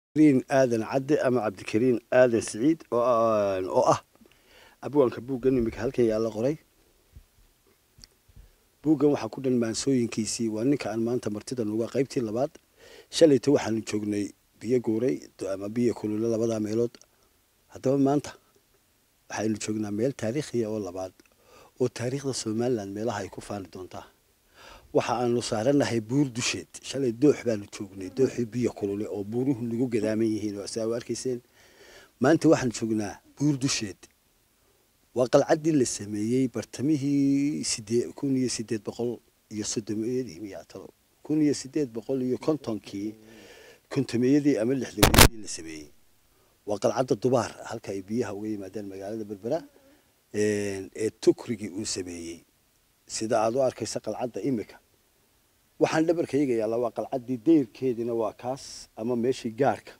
cabdikariin aadan cadde ama cabdikariin aadan siciid oo ah abwaanka buuggan iminka halkan yaalla qoray buuggan waxaa ku dhan maansooyinkiisii waa ninka aan maanta martida nuga qaybtii labaad shalayta waxaanu joognay biyo guuray ama biyo kulule labadaa meelood haddaba maanta waxaynu joognaa meel taariikhiya oo labaad oo taariikhda somalilan meelaha ay ku faani doontaa waxa aanu saaranahay buur dusheed shalay doox baanu joognay dooxii biyo kulule oo buuruhu nagu gadaaman yihiin oo saa u arkayseen maanta waxaanu joognaa buur dusheed waa qalcaddii la sameeyey bartamihii sidee kun iyo sideed boqol iyo soddomeeyadii miyaa talo kun iyo sideed boqol iyo kontonkii kontomeeyadii ama lixdameeyadii la sameeyey waa qalcadda dubaar halka ay biyaha uga yimaadeen magaalada berbera ee tukrigii uu sameeyey sida aad u arkaysa qalcadda imika waxaan dhabarkayga yaalla waa qalcaddii dayrkeedina waa kaas ama meeshii gaarhka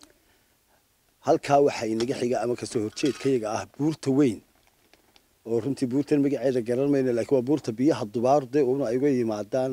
halkaa waxaa inaga xiga ama kasoo horjeedkayaga ah buurta weyn oo runtii buurtan magaceeda garan mayna laakiin waa buurta biyaha dubaarde una ay uga yimaadaan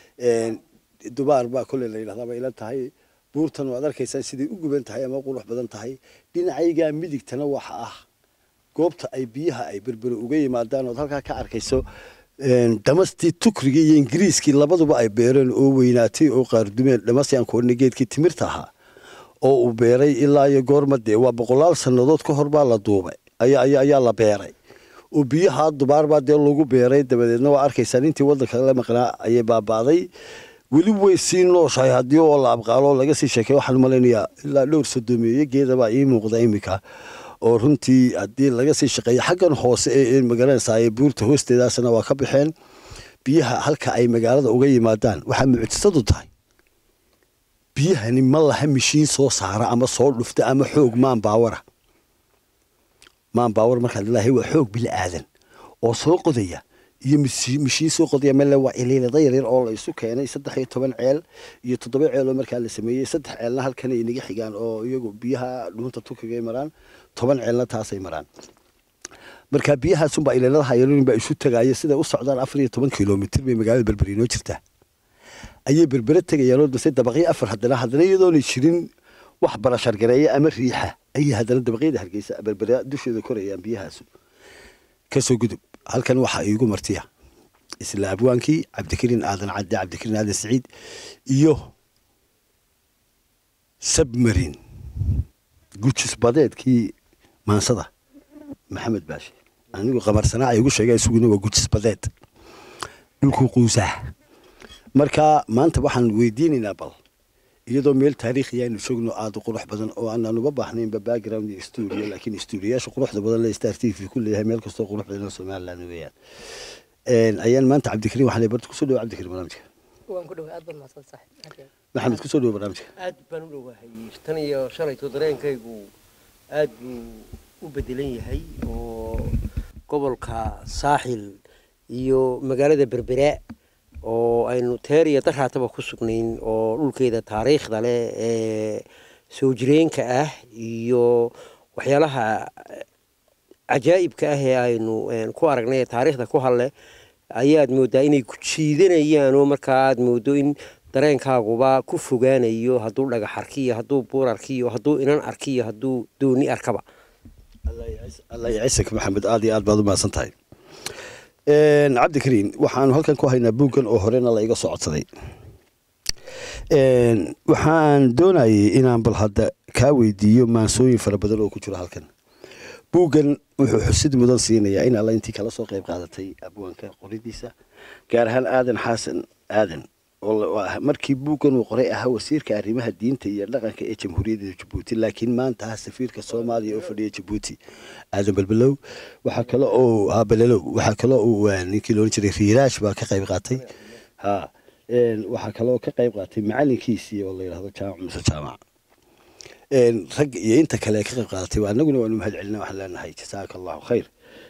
dubaar baa kolley la yidhahdaa bay ila tahay buurtan waad arkaysaan siday u guban tahay ama qurux badan tahay dhinacaygaa midigtana waxa ah goobta ay biyaha ay berbere uga yimaadaan ood halkaa ka arkayso dhamastii tukrigii iyo ingiriiskii labaduba ay beereen oo weynaatay oo qaardumeen dhamasi aan koodhna geedkii timirta ahaa oo uu beeray ilaa iyo goorma dee waa boqolaal sannadood ka hor baa la duubay ayaa la beeray oo biyaha dubaarbaa dee lagu beeray dabadeedna waa arkaysaan intii waddanka la maqnaa ayay baaba'day weli way sii nooshahay haddii oo la abqaalo laga sii sheekay waxaan malaynayaa ilaa dhowr sodomeeye geedabaa ii muuqda iminka oo runtii haddii laga sii shaqeeya xaggan hoose ee magaranaysaa buurta hoosteedaasna waa ka baxeen biyaha halka ay magaalada uga yimaadaan waxaa mucjisadu tahay biyahani ma laha mishiin soo saara ama soo dhufta ama xoog maan baawara maan baawar markaad ilaahay waa xoog bila aadan oo soo qodaya iyo mishiin soo qodaya male waa iliilada yaryar oo la isu keenay saddex iyo toban ceel iyo toddoba ceel oo markaa la sameeyey saddex ceelna halkan ay naga xigaan oo iyagu biyaha dhuunta tukigay maraan toban ceelna taasay maraan marka biyahaasunbaa iliiladaha yaryar baa isu tagaaya siday u socdaan afar iyo toban kilomitr bay magaalada berberi inoo jirtaa ayay berbere tegayaan oo dase dabaqyo afar haddana haddana iyadoona jirin wax barashargareeya ama riixa ayay haddana dabaqyada hargeysa berbere dusheeda korayaan biyahaasu kasoo gudub halkan waxaa iigu martiya isla abwaankii cabdikariin aadan cadde cabdikariin aadan siciid iyo sabmarin gujis badeedkii maansada maxamed baashe anigu qamarsanaa ay igu sheegeen isuguna waa gujis badeed dhulkuu quusaa marka maanta waxaan weydiinaynaa bal iyadoo meel taariikhi aynu joogno aada u qurux badan oo aanan uba baahnaynba background iyo studio laakiin studioyaasha quruxda badan le star t v ku leeyahay meel kastoo qurux badan oo somaliland weeyaan ayaan maanta cabdikariin waxaan barta kusoo dhawo cabdikariin barnaamijka waan ku dhawaay aad baad mahadsan saaxiib maxamed kusoo dhawo barnaamijka aad baan u dhowahay tan iyo shalayto dareenkaygu aad buu u bedelan yahay oo gobolka saaxil iyo magaalada berbera oo aynu teer iyo daraataba ku sugnayn oo dhulkeeda taariikhda leh ee soo jireenka ah iyo waxyaalaha cajaa'ibka ah ee aynu ku aragnay ee taariikhda ku hadle ayaad moodaa inay ku jiidanayaan oo markaa aad moodo in dareenkaaguba ku fogaanayo hadduu dhagax arkiyo hadduu buur arkiyo hadduu inan arkiyo hadduu dooni arkaba allah yacisak maxamed aada iyo aad baad u mahadsan tahay cabdikariin waxaanu halkan ku haynaa buuggan oo horena la iga soo codsaday waxaan doonayay inaan bal hadda kaa weydiiyo maansooyin fara badan oo ku jiro halkan buuggan wuxuu xusid mudan siinayaa in alla intii kala soo qayb qaadatay abwaanka qoridiisa gaar ahaan aadan xasan aadan oo markii buuggan uu qoray ahaa wasiirka arrimaha diinta iyo dhaqanka ee jamhuuriyadda jabuuti laakiin maanta ah safiirka soomaaliya oo fadhiya jabuuti aadan balbelow waxaa kale oo abalelow waxaa kale oo ninkii loodhan jiray riiraash baa ka qayb qaatay ha waxaa kaloo ka qayb qaatay macalinkiisii oo la yidhahdo jaamac muse jaamac rag iyo inta kale ka qayb qaadatay anaguna waanu mahad celina waxaan leenahay jasaaka allahu khayr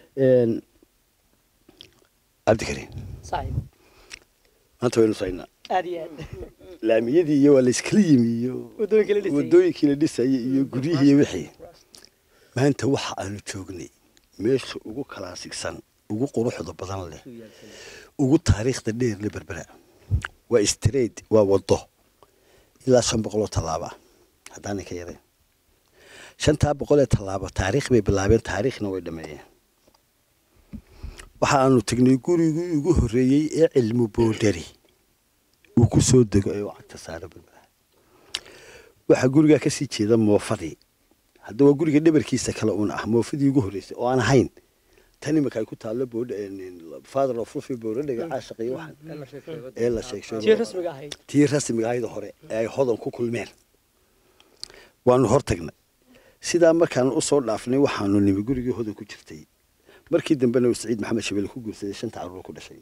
cabdikariin saaxiib maanta waynu saynaa aad iyo aad laamiyadii iyo waa layskala yimi iyo wadooyinka la dhisayay wadooyinkii la dhisayay iyo guryihii iyo wixii maanta waxa aanu joognay meesha ugu kalaasigsan ugu quruxda badan leh ugu taariikhda dheer le berbera waa street waa wado ilaa shan boqoloo tallaaba haddaanay ka yareen shantaa boqol ee tallaabo taariikh bay bilaabeen taariikhna way dhameeyeen waxa aanu tegnay gurigii ugu horreeyey ee cilmi boodhari uu ku soo dego ee uu cagta saaro berbera waxaa gurigaa ka sii jeeda moofadii hadda waa guriga dhabarkiisa kale uun ah moofadii ugu horreysay oo aan ahayn tan imika ay ku taallo father of rufi boodhadhiga caashaqiyo waxaan ee la sheeg tii sheego rasmiga ahayd tii rasmiga ahayd hore ee ay hodan ku kulmeen waanu hor tagnay sidaa markaan u soo dhaafnay waxaanu nimi gurigii hodan ku jirtay markii dambena uu saciid maxamed shabele ku guursaday shanta caruur ku dhashay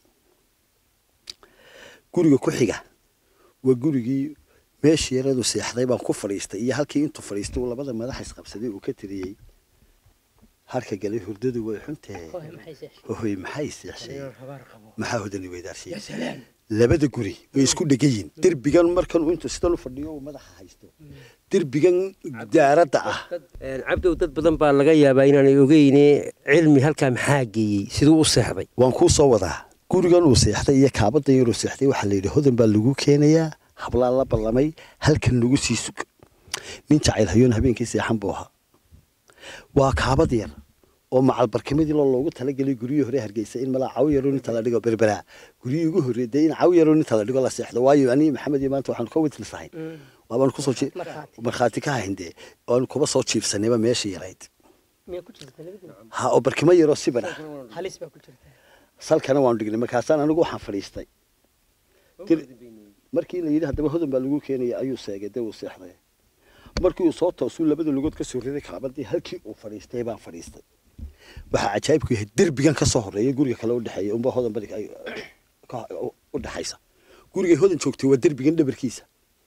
guriga ku xiga waa gurigii meeshii yaradu seexday baan ku fadhiistay iyo halkii intuu fadhiistay uu labada madax isqabsaday uu ka tiriyey harka galay hurdadu way xuntee hooy maxay seexshay hohoy maxay seexshay maxaa hodani weydaarshay labada guri way isku dhegan yihin derbigan markan uu intuu sidan u fadhiyo uu madaxa haysto derbigan daaradda ah cabdow dad badan baa laga yaabaa inaanay ogeyne cilmi halkaa maxaa geeyey siduu u seexday waan kuu soo wadaa gurigan uu seexday iyo kaabadan yaruu seexday waxaa la yidhi hodan baa lagu keenayaa hablaa la ballamay halkan lagu sii sug nin jacayl hayoon habeenkii seexan buu ahaa waa kaabad yar oo macalbarkimadii loo loogu talagelay guryihii hore hargeysa in malaa caw yaroo inta la dhigo berberaa guryihii ugu horreeyay dee in caw yaroo inta la dhigo la seexdo waayo anii maxamed iyo maanta waxaanu ka witlisahay waabaan kusoo jii- Markhaati. markhaati ka hayn dee oan kuba soo jiibsanayba meeshii yarayd miyaa ku jirta labadina ha oo barkimo yaroo siban ah halis baa ku jirta salkana waanu dhignay markaasaan anigu waxaan fadhiistay Dir- markii la yidhi haddaba hodan baa lagu keenaya ayuu seegay dee uu seexday markii uu soo toosuu labada lugood ka soo riday kaabadii halkii uu fadhiistay baan fadhiistay waxaa cajaa'ibku yahay derbigan ka soo horeeya guriga kale u dhexeeya unba hodan bari ay ka- u- u dhexaysa gurigay hodan joogtay waa derbigan dhabarkiisa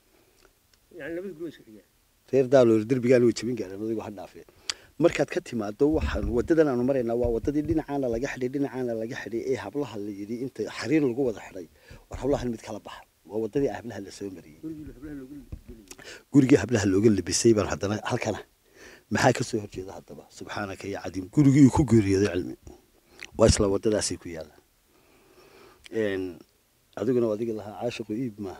reer daaloor derbigaan way jebin gaareen adigu ha dhaafee markaad ka timaado waxaan wadadan aanu maraynaa waa wadadii dhinacaana laga xidhay dhinacaana laga xidhay ee hablaha la yidhi inta xariir lagu wada xidhay war hablahan mid kala baxa waa wadadii hablaha la soo mariyey gurigii hablaha looga labisay baan haddana halkana maxaa ka soo horjeeda haddaba subxaanaka ya cadiim gurigii uu ku geeriyooday cilmi waa isla wadadaasay ku yaalaan adiguna adiga lahaa caashiqu iib maaha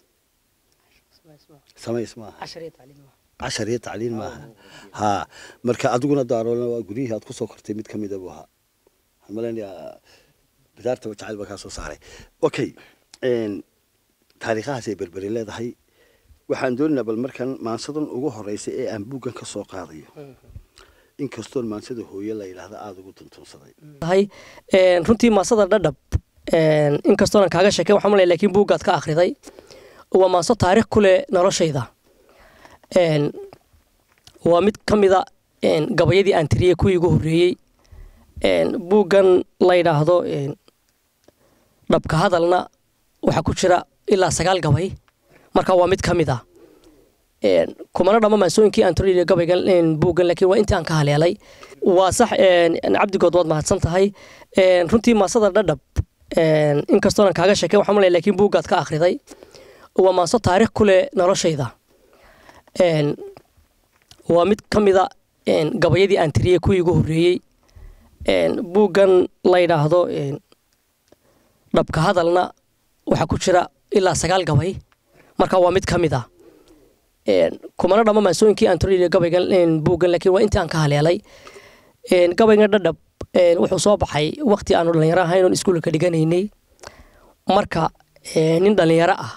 samays maaha cashar iyo tacliim maaha cashar iyo tacliin maaha ha marka adiguna daaroolna waa guryihii aad kusoo kortay mid kamida buu ahaa waxaan malaynayaa bidaarta jacayl baa kaa soo saaray okay taariikhahaas ay berberi leedahay waxaan doonaynaa bal markan maansadan ugu horeysay ee aan buuggan ka soo qaadayo inkastoon maansada hooye la yidhaahda aada ugu tuntunsaday tahay een, runtii maasada dhadhab een, inkastoonan kaaga sheekay waxaan malaya laakiin buuggaad ka akhriday waa maaso taariikh ku leh noloshayda Een, waa mid ka mida een, gabayadii aan tiriyey kuwii igu horreeyey Een, buuggan la yidhaahdo een, dhabka hadalna waxaa ku jira ilaa sagaal gabay marka waa mid ka mid ah Een, kumana dhama maansooyinkii aan tiriyey gabaygan een, buuggan laakiin waa intii aan ka haleelay waa sax een, cabdigood waad mahadsan tahay Een, runtii maasada dhadhab een, inkastoonan kaaga sheekay waxaan malaya laakiin buuggaad ka akhriday waa maaso taariikh ku leh noloshayda Een, waa mid ka mida een, gabayadii aan tiriyey kuwii igu horreeyey Een, buuggan la yidhaahdo een, dhabka hadalna waxaa ku jira ilaa sagaal gabay marka waa mid ka mid ah Een, kumana dhama maansooyinkii aan tiriyey gabaygan een, buuggan laakiin waa intii aan ka haleelay Een, gabaygan dhadhab een, wuxuu soo baxay waqti aanu dhallinyaro ahayn oon iskuulka dhiganaynay marka een, nin dhallinyaro ah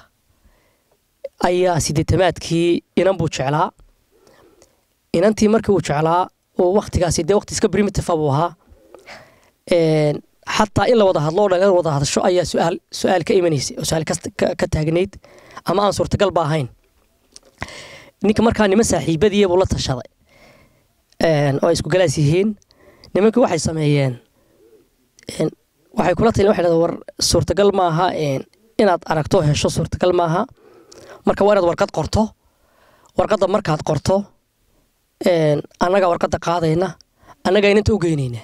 ayaa sideetamaadkii inan buu jeclaa inantii markii uu jeclaa oo waktigaasi dee waqti iska primitive buu ahaa Een, xataa in la wada hadlo oo dhalinyaro wada hadasho ayaa su-aal su-aal ka imanaysay oo su-aal kas- ka ka taagnayd ama aan suurtagal ba ahayn ninka markaa niman saaxiibadii buu la tashaday Een, oo ay isku galaas yihiin nimankii waxay sameeyeen een, waxay kula talin waxay dhahdeen war suurtagal maaha een, inaad aragto oo hesho suurtagal maaha marka waa inaad warqad qorto warqadda markaad qorto een, annagaa warqadda qaadayna annagaa inanta u geynayna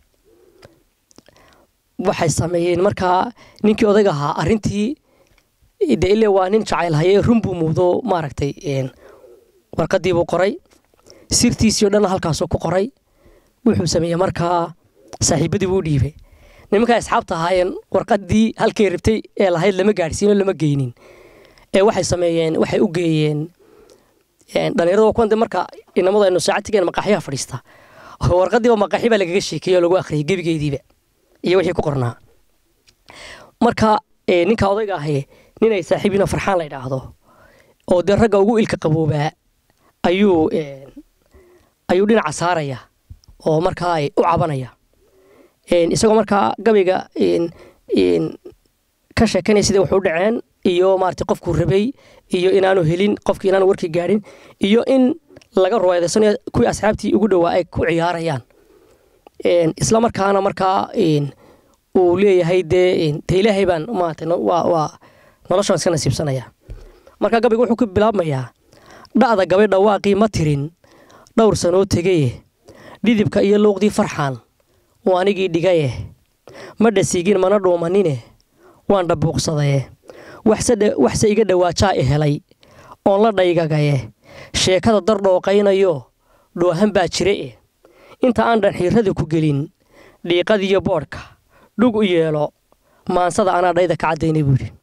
waxay sameeyeen markaa ninkii odayga ahaa arrintii de ile waa nin jacayl haye run buu muudo maaragtay een, warqaddii buu qoray sirtiisii oo dhan halkaasuu ku qoray wuxuu sameeyey markaa saaxiibadii buu u dhiibay nimankaa asxaabta ahaayeen warqaddii halkay rabtay ee lahayd lama gaadhsiino lama geynin ee waxay sameeyeen waxay u geeyeen een, dhalinyarada waa kuwan de marka inamadu aynu saacadtigeen maqaaxyaha fadhiista warqadiiba maqaaxi baa lagaga sheekeeyey oo lagu akhriyay gebigeediiba iyo wixii ku qornaa marka ee, ninka odayga ahi nin ay saaxiibina farxaan la idhaahdo oo dee ragga ugu ilka qaboobaa ayuu een, ayuu dhinaca saaraya oo markaa ay u cabanaya Een, isagoo markaa gabayga een, een, ka sheekanaya sidai wax u dhaceen iyo maarata qofkuu rabay iyo inaanu helin qofkii inaanu warkii gaadhin iyo in laga ruwaydaysanayo kuwii asxaabtii ugu dhowaa ay ku ciyaarayaan Een, isla markaana markaa een, uu leeyahay dee een, dee ilaahay baan maarata no- waa waa noloshan iska nasiibsanaya marka gabayga wuxuu ku bilaabmayaa dha'da gabay dhawaaqii ma tirin dhowr sanoo tegaye dhidibka iyo luuqdii farxaan uu anigii dhigaye ma dhasigin mana dhuumanine waan dhabuuqsadaye waxse dhe- waxse iga dhawaajaa i helay oon la dhaygagaye sheekada dar dhooqaynayo dhoohan baa jire e inta aan dhanxiirada ku gelin dhiiqadiyo boodhka dhug u yeelo maansada anaa dhayda ka caddaynay buu yidhi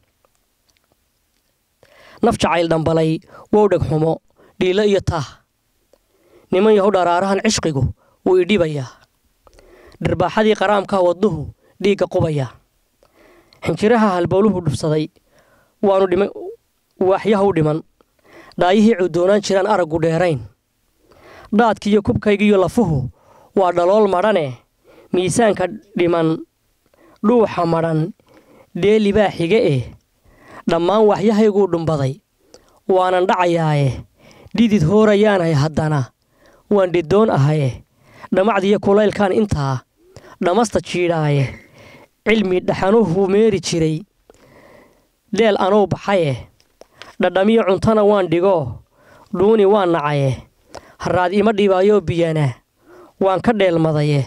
naf jacayl dhambalay wow dheg xumo dhiilo iyo taah niman yahow dharaarahan cishqigu wuu idhibayaa dharbaaxadii qaraamkaa wadnuhu dhiigga qubaya xinjiraha halbowluhu dhubsaday waanu dhima waaxyaha u dhiman dhaayihii cudoonaan jiraan araggu dheerayn dhaadkiiyo kubkaygiiyo lafuhu waa dhalool madhane miisaanka dhiman dhuuxa madhan dheeli baa xige eh dhammaan waxyahayguu dhumbaday waanan dhacayaaye dhidid hoorayaanahay haddana waan dhidoon ahaye dhammacdiyo kulaylkaan intaa dhammasta jiidhaaye cilmi dhaxanuhu meeri jiray dheel anuu baxaye dhadhamiyo cuntana waan dhigoo dhuuni waan nacaye haraad ima dhibaayoo biyana waan ka dheelmadaye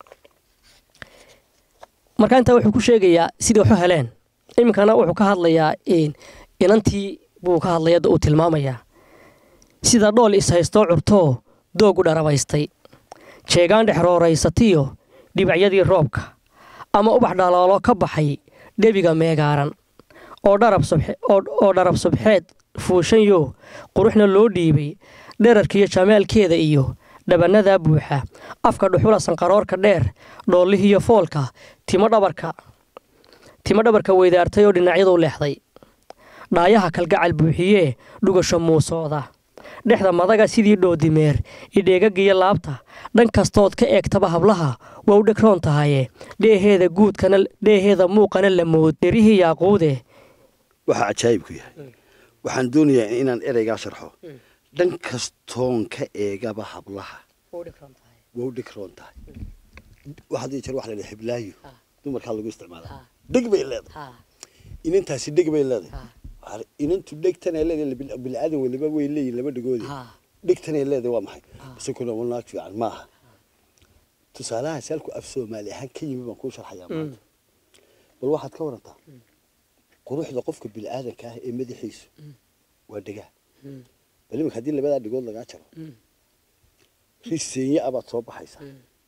marka intaa wuxuu ku sheegayaa sidai waxu heleen iminkana wuxuu ka hadlayaa een, inantii buu ka hadlaya uu tilmaamayaa sida dhool is-haystoo curtoo doogu dharabaystay jeegaan dhexrooraysatiyo dhibacyadii roobka ama ubax dhaloolo ka baxay dhebiga meegaaran oo dharab subxe- oo oo dharab subxeed fuushanyo quruxna loo dhiibay dherarkiiyo jamaalkeeda iyo dhabannadaa buuxa afka dhuxula sanqaroorka dheer dhoollihiiyo foolka timo dhabarka timo dhabarka weydaartay oo dhinacyadu leexday dhaayaha kalgacal buuxiyee dhugasho muusooda dhexda madaga sidii dhoodimeer idheegagiyo laabta dhan kastood ka eegtaba hablaha waa u dhegroon tahaye dheeheeda guudkana dheeheeda muuqana la mood derihii yaaquude waxaa cajaayibku yahay waxaan doonayaa inaan ereygaa sharxo dhan kastoon ka eegaba hablaha waa u dhigroon tahay waxaad jeer waxa la dhaha heblaayo dumarkaa lagu isticmaalaa dheg bay leedahay inantaasi dheg bay leedahay Waxaa la- inantu dhegtanay leedahay bil- bilaadan weliba way leeyihin laba dhegoodi dhegtanay leedahay waa maxay base kuna waa naag fiican maaha tusaalahaas halku af soomaali ahaan ka yimi baan kuu sharxayaa maanta bal waxaad ka warantaa quruxda qofka bilaadanka ah ee madaxiisu waa dhegaa bal iminka haddii labadaa dhigood lagaa jaro riseenye abaad soo baxaysaa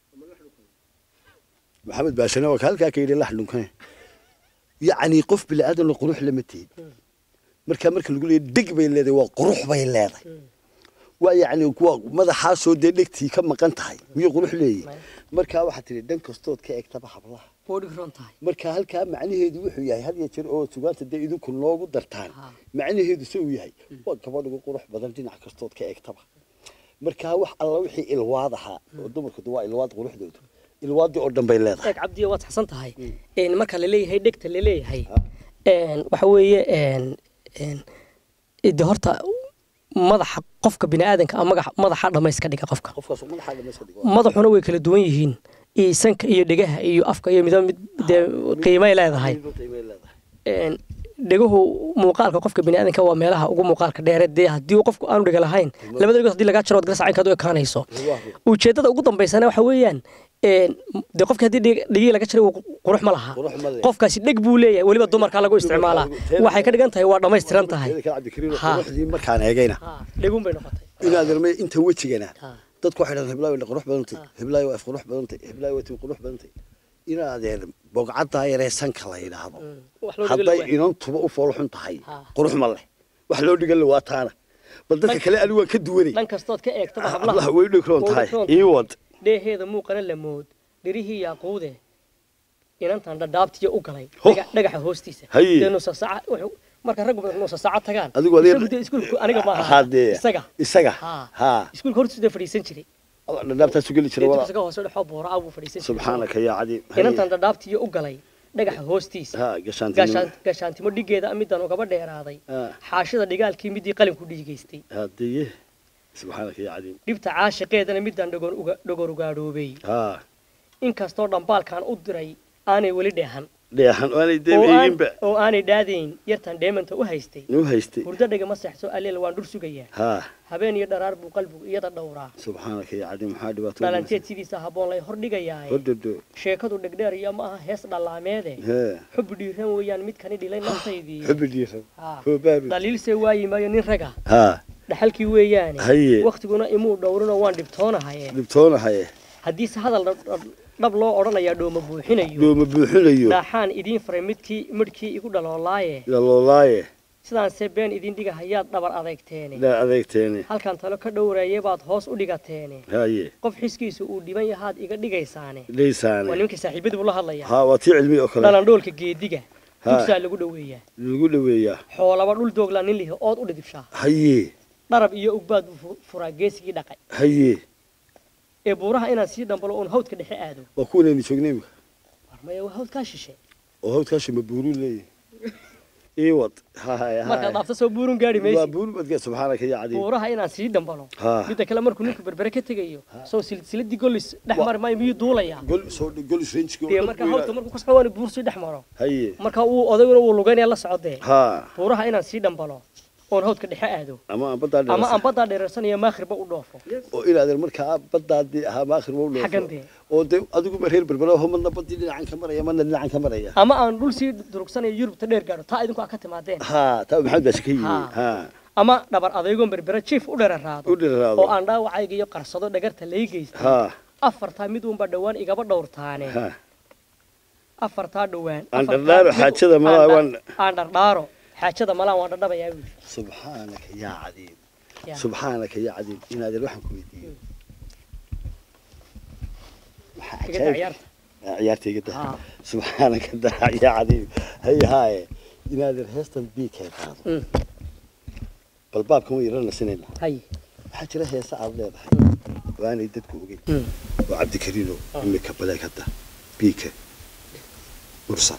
maxamed baashane waa ka halkaa ka yidhi lax dhunkane yacni qof bilaadanna qurux lama tihid markaa marka lagu leeyahy dheg bay leedahay waa qurux bay leedahay waa yacni waa madaxaasoo dee dhegtii ka maqan tahay miyuu qurux leeyahy markaa waxaad tidhi dhan kastood ka egtaba hablaha marka halkaa macnaheedu wuxuu yahay had iyo jeer oo sugaanta dee idinku noogu dartaan macnaheedu se uu yahay waa gabadh ugu qurux badan dhinac kastood ka egtaba markaa wax alla wixii ilwaad ahaa oo dumarku waa ilwaad quruxdoodu ilwaadii oo dhan bay leedahay eeg cabdiyo waad saxsan tahay een marka laleeyahay dhegta laleeyahay een waxa weeye een een de horta madaxa qofka biniaadanka ama magaxa- madaxa dhamayska dhiga qofka qofkaas madaxa dhamayska dhigo madaxuna way kala duwan yihiin iyo sanka iyo dhegaha iyo afka iyo midba mid dee qiimay leedahay qiimay leedahay een dheguhu muuqaalka qofka biniaadanka waa meelaha ugu muuqaalka dheere dee haddii uu qofku aanu dhega lahayn labada dhegood haddii lagaa jaro waad garasa caynkaad u ekaanayso ujeeddada ugu dambaysana waxa weeyaan een dee qofka haddii dheg- dhegihii laga jaray uu qurux ma laha qurux ma leh. qofkaasi dheg buu leeyahay weliba dumarkaa lagu isticmaalaa waxay ka dhigan tahay waa dhammaystiran tahay Teeda kale cabdikariim Ha. quruxdii markaan eegayna Ha, dheguun bay noqotay inaad irmay inta wejigana Ha. dadku waxay dhahdeen heblaayo way qurux badantay heblaayo waa qurux badantay heblaayo waa qurux badantay inaadeen bogcaddaa yaree sanka la yidhaahdo wax loo dhigo hadday lawaa. inantuba u foolxun tahay Ha. qurux ma leh wax loo dhigan waa taana bal dadka kale anigu waan ka duwanay dhan kastood ka eegtaba hablaha hablaha way dhikroon tahay way dhikroon ii wad dheeheeda muuqana lamood dhirihii yaaquude inantan dhadhaabtiyo u galay Ho. dhaga- dhagaxa hoostiisa Haye. dee nusa saaca wuxuu marka raggu badan nusa saaca tagaan Adigu adeer- isagu dee iskuulku aniga maaha hadee isaga isaga Ha. ha iskuulka hortiisu dee fadhiisan jiray dhadhaabtaasu geli jira dee walaa dugsiga hoose dhexoo boora ah buu fadhiisan jiray subxaanaka yaa cadiim inantan dhadhaabtiyo u galay dhagaxa hoostiisa ha gashaantinimo gaashaan- gaashaantimo dhigeeda midaan ugaba dheeraaday Ha. xaashida dhigaalkii midii qalinku dhiigaystay hadeye subxaanaka yaa cadiim dhibta caashiqeedana midaan dhogor uga- dhogor ugaadhoobay ha inkastoo dhambaalkan u diray aanay weli dheehan dheexan aanay oo deeb aan- eeginba oo aanay dhaadayn yartan dheemanta u haystay nuu haystay hurdo dhagama seexso alleel waan dhur sugayaa ha habeen iyo dharaar buu qalbigu iyada dhowraa subxaanaka yaa cadiim maxaa dhibaato dhalanteed sidiisa habboon lay hordhigayaaye hordodo sheekadu dhegdheer iyo ma aha hees dhallaameede hee xub dhiiran weeyaan midkani dhilay naftaydii xubi dhiiran Ha. hoobaaru dhaliilse waayi maayo nin raga ha dhaxalkii weeyaane Haye. wakhtiguna imuu dhowrinoo waan dhibtoonahaye dhibtoonahaye haddiise hadal dhab- dhab- dhab loo odhanayaa dhooma buuxinayo dhooma buuxinayo dhaaxaan idiin faray midkii midhkii igu dhaloolaaye yaloolaaye sidaanse been idin dhiga hayaad dhabar adeegteene dhaa adeegteene halkan talo ka dhowreeye baad hoos u dhigateene haye qof xiskiisu uu dhiban yahaad iga dhigaysaane waa dhaysaane nimankii saaxiibadii buu la hadlayaa ha waa tii cilmi oo kale dhalandhoolka geediga Ha. dugsaa lagu dhoweeyaa lagu dhoweeyaa xoolaba dhul doogla nin lihi ood u dhidibshaa haye dharab iyo ugbaad buu fu- furaa geesigii dhaqay haye ee buuraha inaan sii dhambalo oon hawdka dhexe aado waa kuwanaynu joognay imika warmaya waa hawdkaa shishe oo hawdkaashi ma buuruu leeyahay ii wad haye markaad dhaafto soo buurun gaari waa maysi buuru badge subxaanaka yaa cadiim buuraha inaan sii dhambalo Ha. midda kale markuu ninku berbere ka tegayo soo silsiladii gollis dhex mari maayo miyuu duulayaa gol soo dhig gol isrenjiga dee marka hawdka markuu kasoo waan buur sii dhex maro haye marka uu odayguna uu lugaynaya la socodee ha buuraha inaan sii dhambalo oon hawdka dhexe aado ama aan badaa ama aan baddaa dheereersanaya maakhirba u dhoofo oo inaadan markaa badaadii ahaa maakhir ma u Xaggan dhoofo dee. oo de adiguma reer berbera ho madna badii dhinacan ka maraya madna dhinacan ka maraya ama aan dhul sii durugsanayo yurubta dheer gaadho taa idinku aa ka timaadeen ha taa maxamed baasi ka yimi Ha. ha ama dhabar adaygoon berbere jiif u dheraraado u dhiraado oo aan dhaawacayga iyo qarsado dhagarta lay geystay ha afartaa mid uunba dhowaan igaba dhowrtaane ha afartaa dhowaan Aan afartaa dhardhaaro mid- xaajada malaa aan dha- waan- aan dhardhaaro xaajada malaan waan dhadhabayaa buuri subxaanaka yaa cadiim Ya. subxaanaka yaa cadiim inaadan waxaan ku weydiiyo maxaa Iga daa cajaa'ib- ciyaarta. Ah, ciyaartayga daa Ha. subxaanaka daa yaa cadiim haye haaye inaadan heestan biikay qaado Mm. bal baabkan way yara nasinayna hay waxaa jira heese aad leedahay waanay dadku ogeyn Mm. oo cabdikariino imika baleeg hadda biika mursal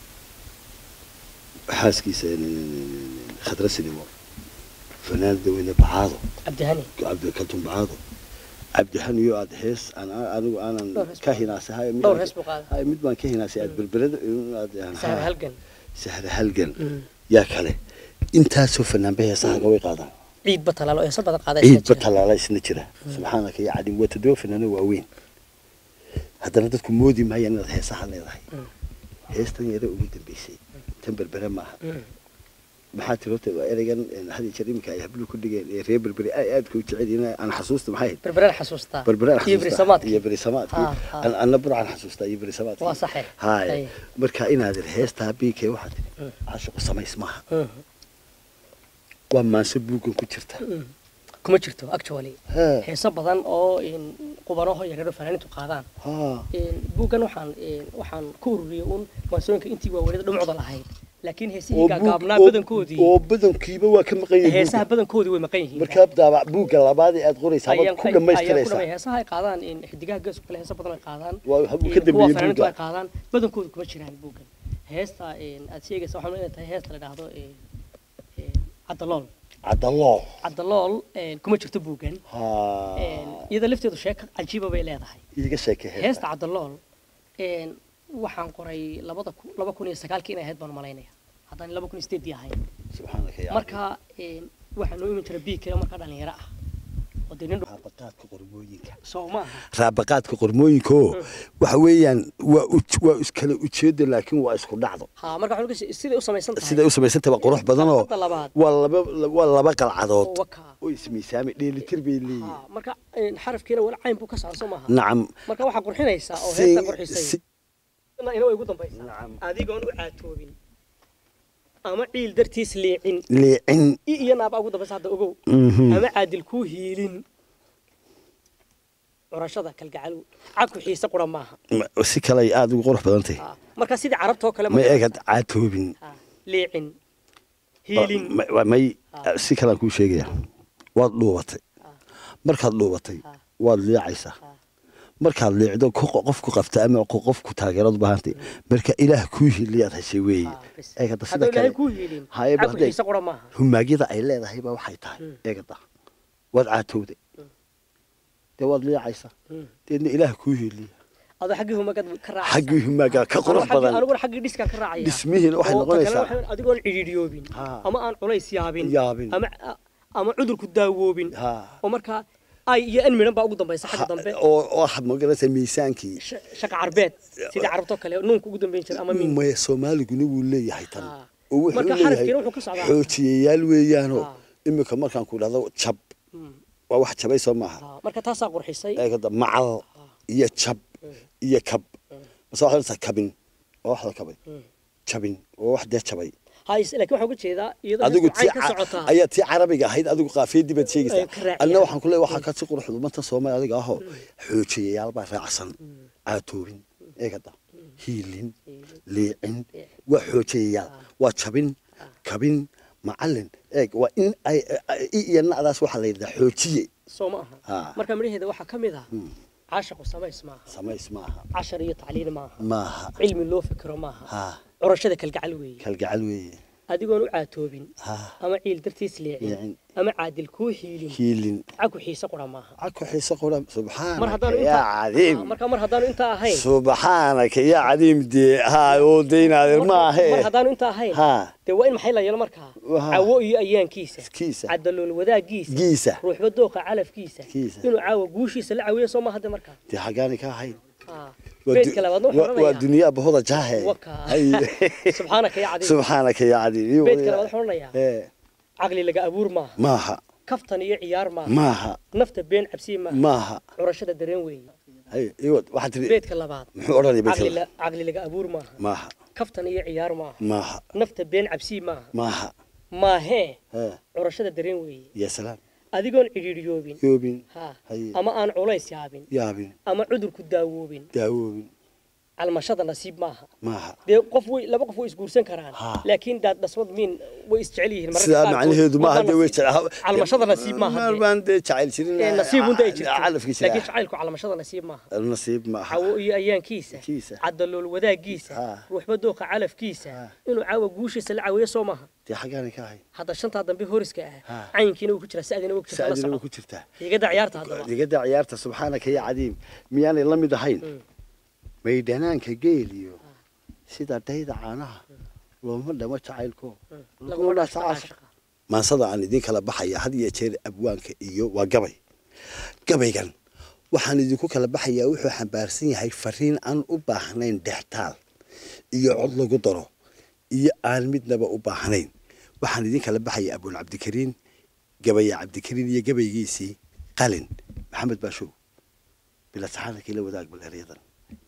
xaaskiisa khadra sinimo fanaanada weyne bacaado cabdihani cabdikaltun bacaado cabdihaniyo aad hees aan anigu aanan Dhowr hees ka buu- hinaasay dhowr hees buu qaaday. hay mid baan ka hinaasay aad berberada aad sahar halgan sahra halgan Mm. yaa kale intaasoo fanaanba heesahaga way qaadaan ciidba talaalo heesa badan qaaday ciidba tallaala isna jira subxaanaka ya cadim waa toddoba fanaano waaweyn haddana dadku moodi maayaan inaad heesaha leedahay Mm. heestan yare ugu dambeysay tan berbere maaha maxaa tiri horta waa ereygan een, had iyo jeer iminka ay habluhu ku dhigeen ee reer berbere ay aadka u jecel yihiin aan xasuusta maxay ahayd berberaan xasuustaa berbere aan iyo xasuustaa berisamaadkii iyo berisamaadkii Ha, ha. An- anna burcaan xasuustaa iyo berisamaadkii Waa saxe. haye Haye. marka inaad heestaa biikee waxaa tiri Mm. caashiqu samays maaha Mm. waa maanso buuggan ku jirta Mm. kuma jirto actually Ha, heeso badan oo in qubanaho yareero fanaaniintu qaadaan ha. In buuggan waxaan in waxaan ku ururiyey un maansooyinka intii waaweynada dhumucda lahayd laakiin heesihii oo gaagaabnaa buug- oo- badankoodii oo badankiiba waa ka maqan yihiin heesaha buugga. badankoodii way maqan yihiin markaa daabac buugga labaad ee aad qoraysaa ayaan baad ku ayaan ku dhammaystiraysaa dhamay heesaha ay qaadaan in xidigaha geesku kale heesa badan ay qaadaan Waa habuu in ka kuwa dambeeyey fanaaniintu buugga. ay qaadaan badankoodu kuma jiraan buuggan heesta in aad sheegaysa waxaa inay tahay heesta la dhahdo in in cadalool cadaloo cadalool in kuma jirto buuggan ha in iyada lafteedu sheeko cajiiba bay leedahay iiga sheekay heesta heesta cadalool in waxaan qoray labada ku- laba kun iyo sagaalkii inay ahayd baan malaynaya haddaan laba kun iyo sideedii ahayn subxaanaka ya marka in waxaa noo iman jira biig kale markaa dhalinyaro ah oo dee nin dhu- raabaqaadka qormooyinka soo maaha raabaqaadka qormooyinkaoo waxa weeyaan waa u- waa iskala ujeeda laakiin waa isku dhacdo ha marka waxaan uga siday u samaysan tahay siday u samaysantay waa qurux badanoo Hadda labaad. waa laba waa laba qalcadood oo wakaa oo ismiisaamay dheelitir bay leeyihiin ha marka in xarafkiina wala cayn buu ka socon soo maaha nacam marka waxaa qurxinaysaa oo Si- heesta qurxisay si- ina way ugu dambaysaa Nacam. adigoon u caatoobin ama ciil dartiis liicin liicin i iyo naaba ugu dambaysa hadda ogow Mhm. ama caadil kuu hiilin curashada kalgacal cadku xiise qura maaha Ma- si kale ay aada ugu qurux badan tahay Ah, marka sidii carabtoo kale ma eegad caatoobin Ah, liicin hiilin Ma- ma- may Ah. si kalean kuu sheegaya waad dhuubatay markaad dhuubatay Ah. waad liicaysaa Ah. markaad liicdo ku- qofku qabta ama ku- qofku taageerad u baahantay marka ilaah kuu hiliyaad heshay weeye Ah, bas. eegada sida hadduu ilaahay kale kuu hiilin Haye, ba cadku hadday- xiise qura maaha humaagyada ay leedahay baa waxay tahay Mm. eegada waad caatowday dee waad liicaysaa Mm. deedna ilaah kuu hiliya adoo xaggii humagad ka raacaysa xaggii humaaga ka qurux Aniguna xaggii- badan aniguna xaggii dhiskaa ka raacaya dhismihiina waxay Oo ta kale noqonaysaa waxay- adigoon cidhiidhiyoobin Ha. ama aan culays yaabin Yaabin. ama ama cudurku daawoobin Ha. oo markaa ay iyo an midhan baa ugu dambaysa xagga dambe oo oo waxaad magaranaysaa miisaankii Sh- shaqa carbeed sidii carabtoo kale nuunka ugu dambeyn jira ama min maya soomaaliguna wuu leeyahay tan Ah. oo wuxuu Marka leeyahay xarafkiina wuxuu ka socdaa. xoojiyayaal weeyaanoo Ah. iminka markaan ku dhahdo jab Mm. waa wax jabay soo maaha Ah, marka taasaa qurxisay eegada macal iyo jab iyo kab mase waxaad odhanaysaa kabin waa wax la kabay Mm. jabin waa wax dee jabay hays laakiin waxaan uga jeedaa iyadoo adigu heesku cayn tii ka ca- socotaa ayaa tii carabiga ahayd adigu qaafiyadii baad Ay sheegaysaa ka raaciyaan. anna waxaan ku leeyahay waxaa kasi qurux lumanta soomaali adiga ahoo xoojiyayaal baa raacsan caatoobin eegada hiilin liicin waa xoojiyayaal waa jabin kabin macalin eeg waa in ay ay- i iyo nacdaas waxaa la yidhahdaa xoojiye soo ma aha Ah. marka midhaheeda waxaa ka mid ah caashaqu samays maaha samays maaha cashar iyo tacliin maaha maaha cilmi loo fikiro maaha ha curashada kalgacal weeye kalgacal weeye adigoon u caatoobin ha ama ciil dartiis liicin Liicin. ama caadil kuu hiilin hiilin cagu xiise qura maaha caku xiise qura mar subxaanaka haddaanu yaa intaa cadiim Ah, marka mar haddaanu intaa ahayn subxaanaka yaa cadiim dee ha oo deynaade marka- maahe mar haddaanu intaa ahayn ha dee waa in maxay la yeelo markaa Waha. cawo iyo ayaankiisa kiisa cadalool wadaaggiisa giisa ruuxba dooqa calafkiisa Kiisa. inuu caawa guushiisa la cawiyo soo maaha de markaa dee xaggaani ka ahayn Ah, Waa beedka du- labaadna wuxuu waa- waa odhanayaa duniyaa bahoda jaahe waka Hay. subxaanaka ya cadiim subxaanaka yaa cadiim beedka labaad wuxuu odhanayaa ee caqli laga abuur maaha maaha kaftan iyo ciyaar maaha maaha nafta been cabsiye maaha maaha curashada dareen weeye hay iwad waxaad tiri beedka labaad muxuu odhanaya caqli beedka la- caqli laga abuur maaha maaha kaftan iyo ciyaar maaha maaha nafta been cabsiye maaha maaha maahee ee curashada dareen weeye yaa salaam adigoon cidhiidhiyoobin yoobin ha Haye. ama aan culays yaabin yaabin ama cudurku daawoobin daawoobin calmashada nasiib maaha maaha dee qof way laba qof way isguursan karaan Ha. laakiin daad dhasmad miin way isjecel yihiin mararka sidaa qaarkood. macnaheedu maaha Marba dee way nasiib- calmashada nasiib maaha dee. baan dee jacayl jirin Ee, nasiib unta ay jirto calafki laakiin jira jacaylku calmashada nasiib maaha nasiib maaha cawo iyo ayaankiisa Kiisa. cadalool wadaaggiisa Ha. ruuxba dooqa calafkiisa Ha. inuu caawa guushiisa la cawiyo soo maaha dee xaggaani ka ahayn hadda shantaa dambe horiska ah Ha. cayinkiina uu ku jiraa sa'dina uu ku jirta la saadina way soco ku jirtaa hiigada ciyaarta haddaba digada ciyaarta subxaanaka yaa cadiim miyaanay la mid ahayn Mm. maydhanaanka geeliyo sida dhayda caanaha looma dhamo jacaylko laguma dhaafto caashaqa maansada aan idiin kala baxaya had iyo jeer abwaanka iyo waa gabay gabaygan waxaan idinku kala baxayaa wuxuu xambaarsan yahay fariin aan u baahnayn dhextaal iyo cod lagu daro iyo aan midnaba u baahnayn waxaan idin kala baxaya abul cabdikariin gabaya cabdikariin iyo gabaygiisii qalin maxamed baashow bila saxaanakii la wadaag bal eryadan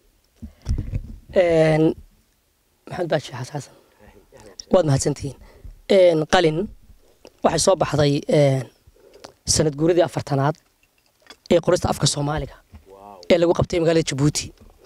Een, maxamed baashi xasan xasan waad mahadsantihiin Een, qalin waxay soo baxday een, sanad guuradii afartanaad ee qorista afka soomaaliga ee lagu qabtay magaalada jabuuti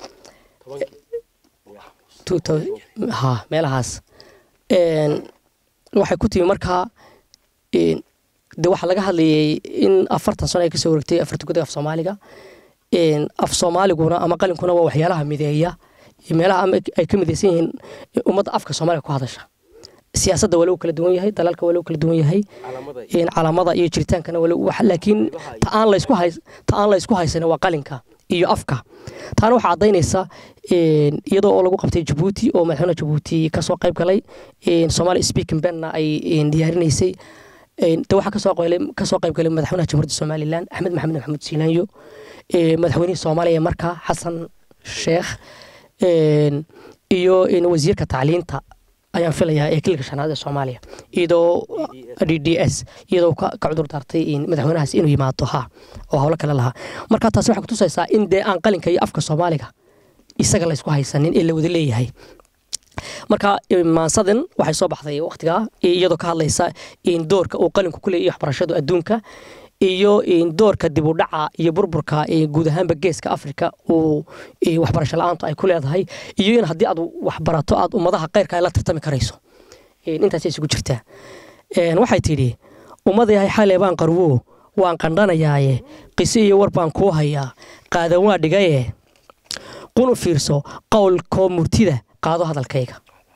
Two thou- ha meelahaas Een, waxay ku timi markaa een, de waxaa laga hadlayay in afartan sano ay kasoo wareegtay afarta gudaha af soomaaliga Een, af soomaaliguna ama qalinkuna waa waxyaalaha mideeya iyo meelaha ama ay ka midaysan yihiin ummadda afka soomaaliga ku hadasha siyaasadda waa lagu kala duwan yahay dalalka waa lagu kala duwan yahay een calaamada iyo jiritaankana waa lagu- wax- laakiin ta aan la isku hays ta aan la isku haysan waa qalinka iyo afka taana waxaa caddaynaysa een, iyadoo oo lagu qabtay jabuuti oo madaxweyne jabuuti kasoo qayb galay een, somali speaking benna ay een, diyaarinaysay een, de waxaa kasoo qaylay- kasoo qayb galay madaxweynaha jamhuuriyadda somalilan axmed maxamed maxamuud siilaanyo ee, madaxweynihii soomaaliya markaa xasan sheekh een, iyo een, wasiirka tacliinta ayaan filayaa ee kilka shanaad ee soomaaliya iyadoo d d s iyadoo ka ka cudur daartay in madaxweynahaas inuu yimaado ha oo howlo kale lahaa marka taasi waxay kutusaysaa in dee aan qalinka iyo afka soomaaliga isaga la isku haysanin ee la wada leeyahay marka maansadan waxay soo baxday waqtigaa iyadoo ka hadlaysa in doorka uu qalinku ku leeyahay waxbarashadu adduunka iyo in doorka dib u dhaca iyo burburka ee guud ahaanba geeska afrika uu ee waxbarasho la-aantu ay ku leedahay iyo in haddii aad waxbarato aad ummadaha keyrka ay la tartami karayso Een, intaasay isugu jirtaa Een, waxay tidhi ummadayahay xalee baan qarwo waan qandhanayaaye qiso iyo war baan kuu hayaa qaadan waa dhigaye qun u fiirso qowlkoo murtida qaado hadalkayga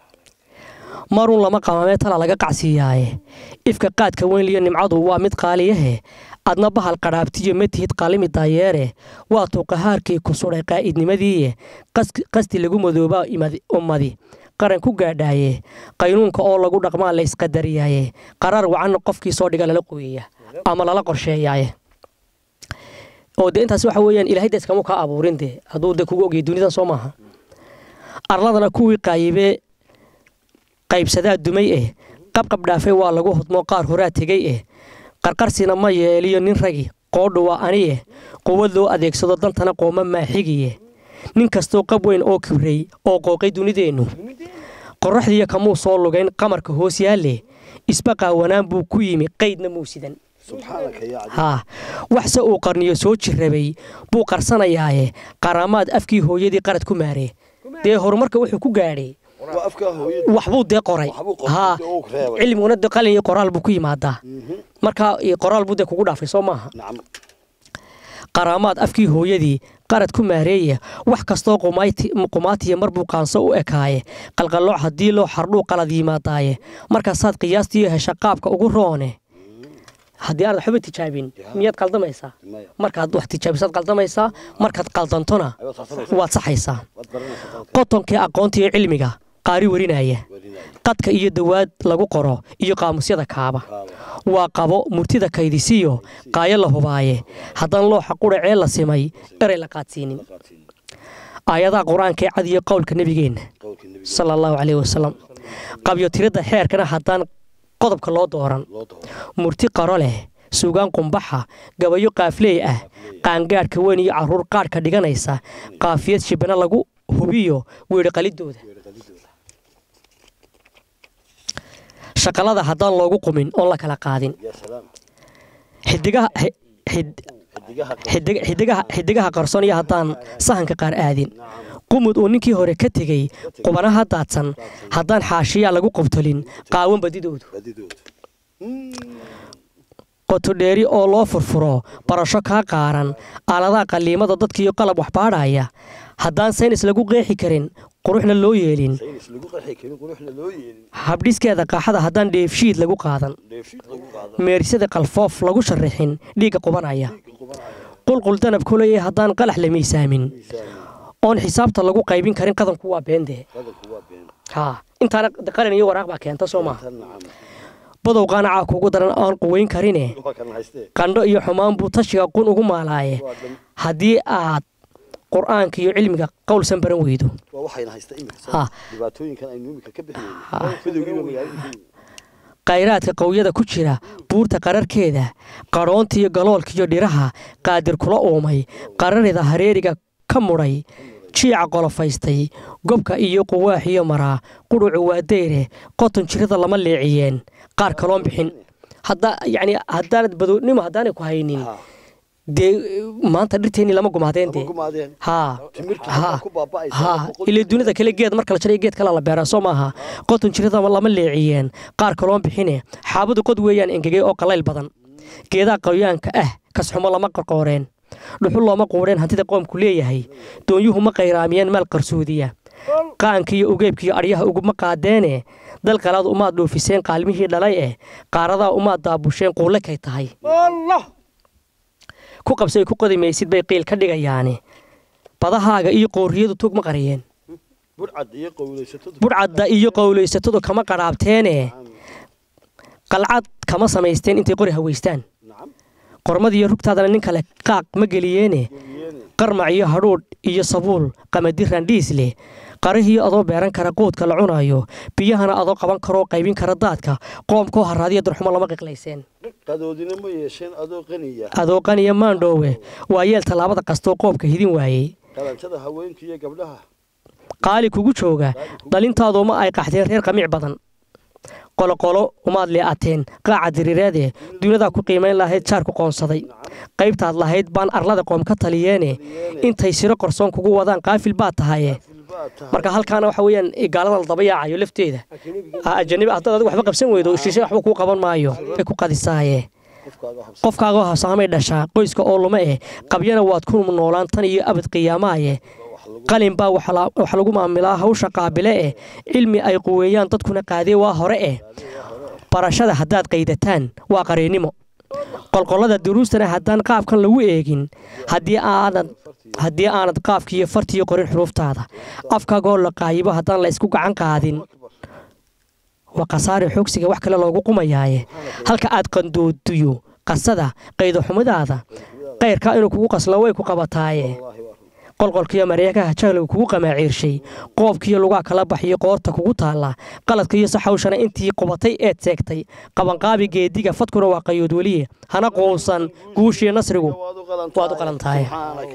maruun lama qamamee tala laga qacsiiyaaye ifka qaadka weynliyo nimcadu waa mid qaaliyahe adna bahal qadhaabtiyo ma tihid qaalimi daayeere waa tuuqahaarkii ku sudhay qaa'idnimadiiye qas- qasti lagu madoobaa imadi- ummadi qaran ku gaadhaaye qaynuunka oo lagu dhaqmaa la isqadariyaaye qaraar wacanna qofkii soo dhiga lala qoyaya ama lala qorsheeyaaye oo de intaas waxa weeyaan ilaahay de iskama kaa abuurin de hadduu de kugu ogyahay dunidan soo maaha arladana kuwii qaayibee qaybsadaa dumay eh qabqab dhaafay waa lagu hodmoo qaar horaa tegay eh qarqarsina ma yeeliyo nin ragi qoodhu waa ani eh quwad loo adeegsado dantana qooma maaxigiye nin kastoo qab weyn oo kibrey oo qooqay dunideennu qorraxdiiyo kamuu soo lugayn qamarka hoos yaalle isba qaawanaan buu ku yimi qaydna muu sidan subxaanaka yaa cadiim haa waxse uu qarniyo soo jirrabay buu qarsanayaaye qaraamaad afkii hooyadii qarad ku maaree dee horumarka wuxuu ku gaadhay waa afkaa hooyada waxbuu dee qoray Waxbuu qoray, haa dee uu reebay. cilmiguna de qalin iyo qoraal buu ku yimaadaa marka iyo qoraal buu dee kugu dhaafay soo maaha nacam qaraamaad afkii hooyadii qarad ku maareeya wax kastoo qumayti- qumaatiya mar buu qaanso u ekaaye qalqallooc haddii loo xardhuu qalad yimaadaaye markaasaad qiyaastiiyo hesha qaabka ugu roone haddii aanad waxba tijaabin miyaad qaldamaysaa maya markaad wax tijaabisaad qaldamaysaa markaad qaldantona ayaad tartamaysa waad saxaysaa waad baranaysa dalka qotonkii aqoonta iyo cilmiga qaari warinaya warinaya qadka iyo dawaad lagu qoro iyo qaamusyada kaaba kaaba waa qabo murtida kaydisiyo qaayo la hubaaye haddaan looxa quracee la simay eray la qaadsiinin qaadsiin aayadaha qur-aanka ee cad iyo qowlka nebigeenna qowlkii nebiga sala allahu caleyhi wasalam qabyo tiridda xeerkana haddaan qodobka loo dooran loo dooro murti qaro leh suugaan qumbaxa gabayo qaafleey ah qaangaadhka weyn iyo carruur qaadhka dhiganaysa qaafiyad shibana lagu hubiyo weedhi qalidooda shaqalada haddaan loogu qumin oon la kala qaadin yaa salaam xidigaha xi- xid- xidigaha xidig- xidigaha xidigaha qarsoon iyo haddaan sahanka qaar aadin qumud uu ninkii hore ka tegey qubanaha daadsan haddaan xaashiyaa lagu qobtolin qaawan badidoodu badidooda qotodheeri oo loo furfuro barasho kaa qaaran aaladaha qalliimada dadkiiyo qalab waxbaadhaya haddaan saynis lagu qeexi karin quruxna loo yeelin saynis lagu qaxi karin quruxna loo yeelin habdhiskeeda qaaxada haddaan dheefshiid lagu qaadan dheefshiid lagu qaado meerisada qalfoof lagu sharrixin dhiigga qubanaya qulqul danab kuleeya haddaan qalax la miisaamin oon xisaabta lagu qaybin karin qadanku waa beendee qadanku waa been haa intaana qalin iyo waraaq baa keenta soo maaha tan nacam badow qaanacaa kuugu daran aan quweyn karine waa kan haystee qandho iyo xumaan buu tashiga qun ugu maalaaye waa dhan haddii aad qur'aanka iyo cilmiga qowlsan baran weydo waa waxayna haysta imika Ha. dhibaatooyinkan aynu imika ka bixinayno midowgiiba magaalada khayraadka qowyada ku jira buurta qararkeeda qadhoonta iyo galoolka iyo dhiraha qaadir kula uumay qararida hareeriga ka mudhay jiica qolofaystay gobka iyo quwaax iyo maraa qudhucu waa dayre qoton jirada lama leeciyeen qaar kaloon bixin hadda yacni haddaanad badownimo haddaanay ku haynin Ha. dee maanta dhirteenni lama gumaadeen Lama dee gumaadeen haa timirtu haa waxaa ku baaba'aysa haa boqol- ilaa dunida kale geed marka la jaray geed kale la beeraa soo maaha qoton jirada lama leeciyeen qaar kaloon bixine xaabadu qod weeyaan engegay oo qalayl badan geedaha qoyaanka ah kasxumo lama qorqooreen dhuxul looma quudheen hantida qoomku leeyahay doonyuhu ma qayraamiyeen maal qarsoodiya qaanka iyo ugeebka iyo adhyaha uguma qaadeene dal qalaad umaad dhoofiseen qaalmihii dhalay eh qaaradaa umaad daabusheen quulle kay tahay ku qabsay ku qodi maysid bay qiil ka dhigayaane badahaaga iyo qoorriyadu tug ma qariyeen burcad iyo qowleysatadu budhcadda iyo qowlaysatadu kama qadhaabteene qalcad kama samaysteen intay qori haweystaan nacam qormadiiyo rugtaadana nin kale qaaq ma geliyeene geliyeene qarmac iyo hadhuudh iyo sabuul qamadi randhiis leh qarihiyo adoo beeran kara quudka la cunayo biyahana adoo qaban karoo qaybin kara daadka qoomkoo haraadiya darxumo lama qiqlayseen qadoodina ma yeesheen adoo qaniya adoo qaniya maandhoowe waa yeel tallaabada kastoo qoomka hidin waayey qalanjada haweenka iyo gabdhaha qaali kugu jooga dhalintaaduma ay qaxdeen reer qamiic badan qoloqolo umaad lee'ateen qaaca diriireede duunadaa ku qiimayn lahayd jaarku qoonsaday qaybtaad lahayd baan arlada qoom ka taliyeene intay siro qorsoon kugu wadaan qaafil baad tahaye marka halkaana waxa weeyaan gaalada la daba yaacayo lafteeda ajanibi haddaad adigu waxba qabsan weydo shishe waxba kuu qaban maayo bay ku qadisaaye qofkaagoo habsaamay dhashaa qoyska oo luma eh qabyana waad ku noolaan tan iyo abad qiyaamaaye qalin baa wax lagu maamilaa hawsha qaabile eh cilmi ay quweeyaan dadkuna qaadee waa hore eh barashada haddaad qaydataan waa qariinnimo qolqollada duruustana haddaan qaabkan lagu eegin haddii aanad haddii aanad qaafkiiyo fartiyo qorin xuruuftaada afkaagoo la qaayibo haddaan la isku gacan qaadin waa khasaare xoogsiga wax kale loogu qumayaaye halka aad qandooduyo qasada qaydoxumidaada qayrkaa inuu kugu qaslo way ku qabataaye qolqolkiiyo mareekaha jahliga kugu qamaaciirshay qoobkiiyo lugaa kala baxiyo qoorta kugu taalla qaladkaiyo saxawshana intii qubatay eed seegtay qabanqaabi geediga fadkuna waa qayood weliye hana quunsan guushiyo nasrigu waad u qalan tahay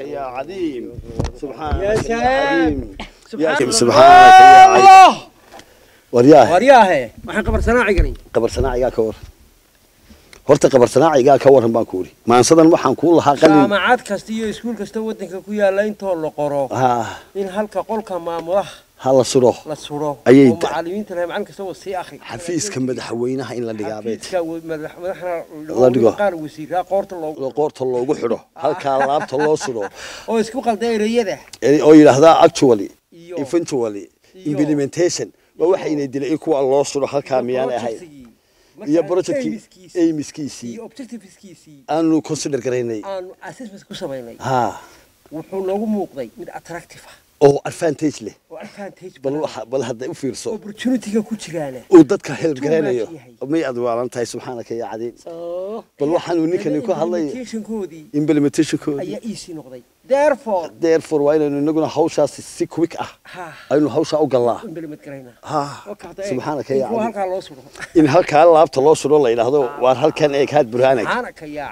waryaahe waxaan qabarsanaaciganay qabarsanaacigaa ka waran horta qabarsanaacigaa ka waran baan ku uri maansadan waxaan kuu lahaa qalin jaamacad kasta iyo iskuul kasta waddanka ku yaalla intoo la qoro ha in halka qolka maamulaha ha la suro la suro Ayay oo da- macallimiinta lahay macallin kasta oo sii akri xafiiska madaxweynaha in la dhigaabeed xafiiska wa- madax- madaxna La dhigo. qaar wasiiraa qoorta loogu qoorta loogu xidho halkaa laabta loo suro oo isku qalda ereyada ee- oo yidhaahdaa actually iyo eventually iyo- implementation waa waxayna dilay in kuwa loo suro halkaa miyaanay ahayn projectgii, iyo markaa projectkii aimiskiisii aimiskiisii iyo objectiveskiisii aanu consider garaynay aanu assessment ku samaynay ha wuxuu noogu muuqday mid attractive ah oo advantage leh oo advantage bal badan waxa- bal hadda u fiirso opportunity-ga ku jiraana uu dadka help garaynayo Too much yahay. may aad waalan tahay subxaanaka ya cadiin bal waxaanu ninkani ku hadlay implementationkoodii implementationkooda ayaa easy noqday therefore therefore waa inaynu inaguna hawshaasi si quick ah ha aynu hawshaa u gallaa implement garaynaa ha Waa kacda eeg. subxaanaka ya In kuwa cadiin halkaa loo suro in halkaa laabta loo suro la yidhaahdo waar halkan eeg haad burhaanag subxaanaka yaa